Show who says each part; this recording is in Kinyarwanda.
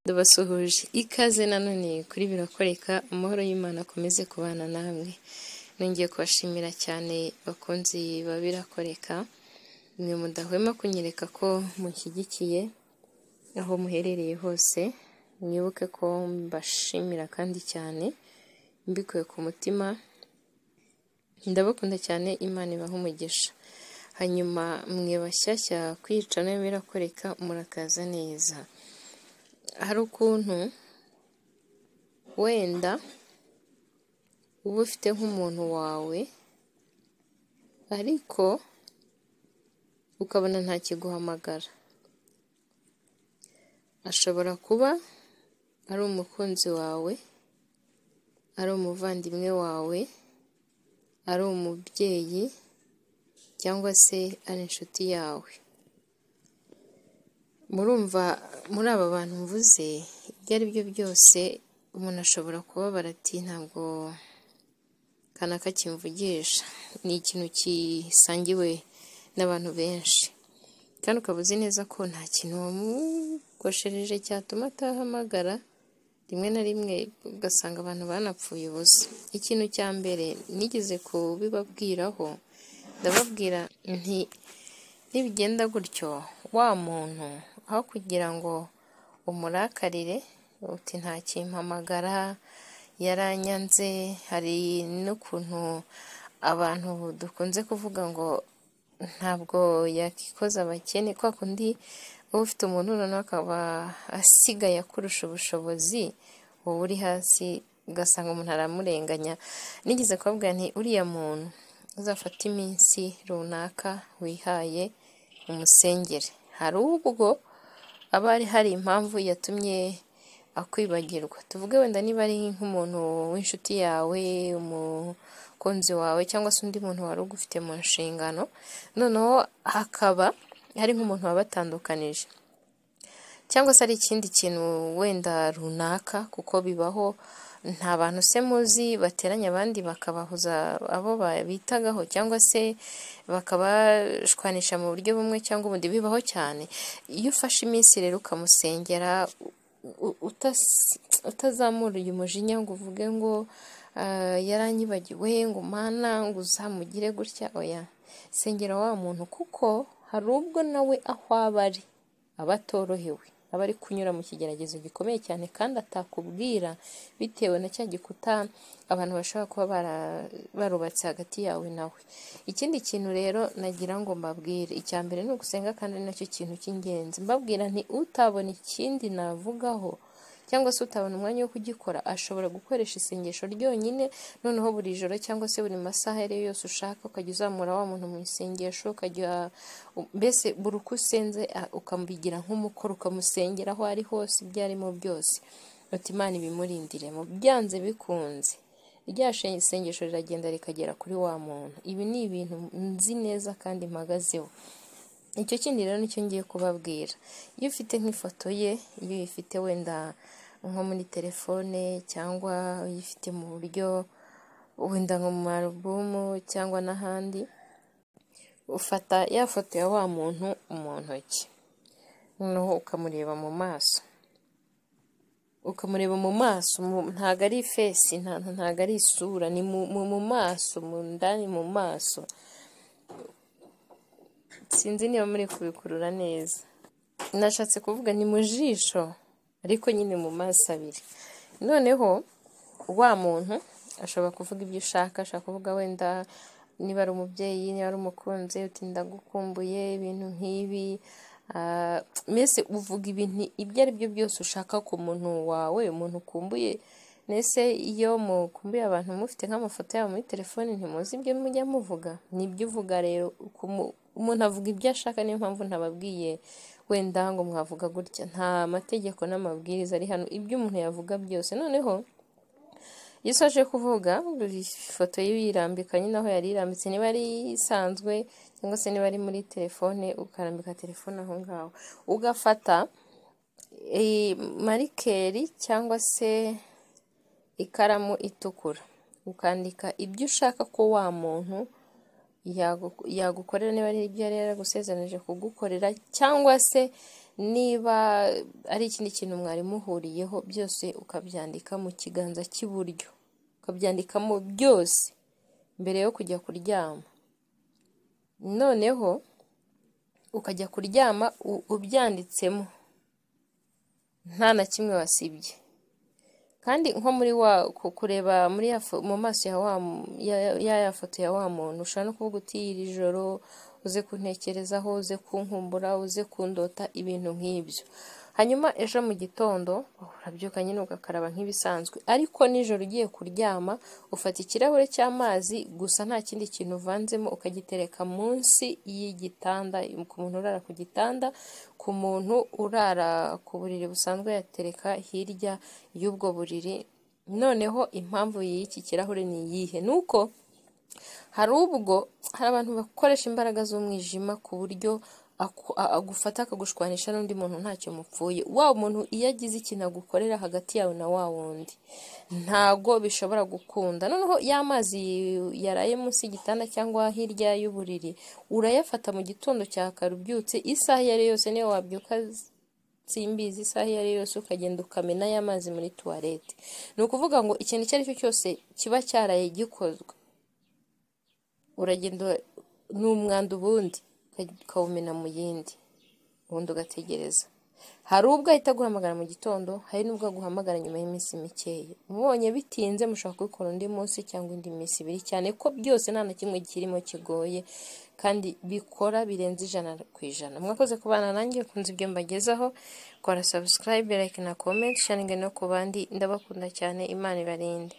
Speaker 1: Ndabasuhuje ikaze nanone kuri birakoreka amahoro y'Imana akomeze kubana namwe nongeye kubashimira cyane bakunzi ba birakoreka mwe mudahwema kunyereka ko mushyigikiye aho muherereye hose mwibuke ko mbashimira kandi cyane mbikuye ku mutima ndabakunda cyane imana ibaha umugisha hanyuma mwe bashyashya kwica nayo birakoreka murakaza neza hari ukuntu wenda uba ufite nk'umuntu wawe ariko ukabona ntakiguhamagara ashobora kuba ari umukunzi wawe ari umuvandimwe wawe ari umubyeyi cyangwa se ari inshuti yawe murumva muri aba bantu mvuze ibyo ari byo byose umuntu ashobora kubabara ati ntabwo kanaka kimvugisha ni ikintu gisangiwe n'abantu benshi kandi ukaba uzi neza ko nta kintu wamugoshereje cyatuma atahamagara rimwe na rimwe ugasanga abantu banapfuye ubusa ikintu cya mbere nigeze kubibabwiraho ndababwira nti nibigenda gutyo wa muntu aho kugira ngo umurakarire uti ntakimpamagara yaranyanze hari n'ukuntu abantu dukunze kuvuga ngo ntabwo yakikoza abakene kwa kundi uba ufite umuntu noneho akaba asigaye akurusha ubushobozi wowe uri hasi ugasanga umuntu aramurenganya nigeze kubabwira nti uriya muntu uzafata iminsi runaka wihaye umusengere hari ubwo aba hari impamvu yatumye akwibagirwa tuvuge wenda niba ari nk'umuntu w'inshuti yawe umukunzi wawe cyangwa se undi muntu wari ugufite mu nshingano noneho hakaba hari nk'umuntu wabatandukanije cyangwa se ari ikindi kintu wenda runaka kuko bibaho nta bantu se muzi bateranya abandi bakabahuza abo babitagaho cyangwa se bakabashwanisha mu buryo bumwe cyangwa ubundi bibaho cyane iyo ufashe iminsi rero ukamusengera utazamura uyu mujinya ngo uvuge ngo yaranyibagiwe ngo mana ngo uzamugire gutya oya sengera wa muntu kuko hari ubwo nawe aho aba ari aba atorohewe aba ari kunyura mu kigeragezo gikomeye cyane kandi atakubwira bitewe na cya gikuta abantu bashobora kuba barubatse hagati yawe nawe ikindi kintu rero nagira ngo mbabwire icya mbere ni ugusenga kandi ari nacyo kintu cy'ingenzi mbabwira nti utabona ikindi navugaho cyangwa se utabona umwanya wo kugikora ashobora gukoresha isengesho ryonyine noneho buri joro cyangwa se buri masaha iyo yose ushaka ukajya uzamura wa muntu mu isengesho ukajya mbese buri uko usenze ukamubigira nk'umukoro ukamusengera aho ari hose ibyo arimo byose imana ibimurindire mu byanze bikunze rya isengesho riragenda rikagera kuri wa muntu ibi ni ibintu nzi neza kandi mpagazeho icyo kindi rero nicyo ngiye kubabwira iyo ufite nk'ifoto ye iyo uyifite wenda nko muri telefone cyangwa uyifite mu buryo wenda nko mu marubumu cyangwa n'ahandi ufata ya foto ya wa muntu mu ntoki noneho ukamureba mu maso ukamureba mu maso ntabwo ari ifesi ntabwo ari isura ni mu maso mu ndani mu maso sinzi niba muri kubikurura neza nashatse kuvuga ni mu jisho ariko nyine mu maso abiri noneho wa muntu ashobora kuvuga ibyo ushaka ashobora kuvuga wenda niba ari umubyeyi niba ari umukunzi utinda gukumbuye ibintu nk'ibi mbese uvuga ibintu ibyo ari byo byose ushaka ku muntu wawe umuntu ukumbuye mbese iyo mukumbuye abantu mufite nk'amafoto yabo muri telefone ntimuzi ibyo mujya muvuga nibyo uvuga rero umuntu avuga ibyo ashaka niyo mpamvu ntababwiye wenda ngo mwavuga gutya nta mategeko n'amabwiriza ari hano ibyo umuntu yavuga byose noneho iyo usoje kuvuga ifoto ye uyirambika nyine aho yari irambitse niba ari isanzwe cyangwa se niba ari muri telefone ukarambika telefone aho ngaho ugafata marikeri cyangwa se ikaramu itukura ukandika ibyo ushaka ko wa muntu yagukorera niba ari ibyo yari yaragusezeranije kugukorera cyangwa se niba ari ikindi kintu mwari muhuriyeho byose ukabyandika mu kiganza cy'iburyo ukabyandikamo byose mbere yo kujya kuryama noneho ukajya kuryama ubyanditsemo nta na kimwe wasibye kandi nko muri wa kureba muri mu maso ya ya foto ya wa muntu ushobora no kuvuga uti iri joro uze kuntekerezaho uze kunkumbura uze kundota ibintu nk'ibyo hanyuma ejo mu gitondo urabyuka nyine ugakaraba nk'ibisanzwe ariko nijoro ugiye kuryama ufata ikirahure cy'amazi gusa nta kindi kintu uvanzemo ukagitereka munsi y'igitanda ku muntu urara ku gitanda ku muntu urara ku buriri busanzwe yatereka hirya y'ubwo buriri noneho impamvu y'iki kirahure ni iyihe ni uko hari ubwo hari abantu bakoresha imbaraga z'umwijima ku buryo agufata akagushwanisha n'undi muntu ntacyo mupfuye wa muntu iyo agize ikintu agukorera hagati yawe na wa wundi ntago bishobora gukunda noneho ya mazi yaraye munsi y'igitanda cyangwa hirya y'uburiri urayafata mu gitondo cya kare ubyutse isaha iyo ari yose niyo wabyuka simbizi isaha iyo ari yose ukagenda ukamena ya mazi muri tuwarete ni ukuvuga ngo ikintu icyo ari cyo cyose kiba cyaraye gikozwe uragenda ni umwanda ubundi ukawumena mu yindi ubundi ugategereza hari ubwo ahita aguhamagara mu gitondo hari n'ubwo aguhamagara nyuma y'iminsi mikeya ubonye bitinze mushobora kubikora undi munsi cyangwa indi minsi ibiri cyane ko byose nta na kimwe kirimo kigoye kandi bikora birenze ijana ku ijana mwakoze kubana nanjye ukunze ibyo mbagezaho kora sabusikarayibe like na komenti sharinga no ku bandi ndabakunda cyane imana ibarinde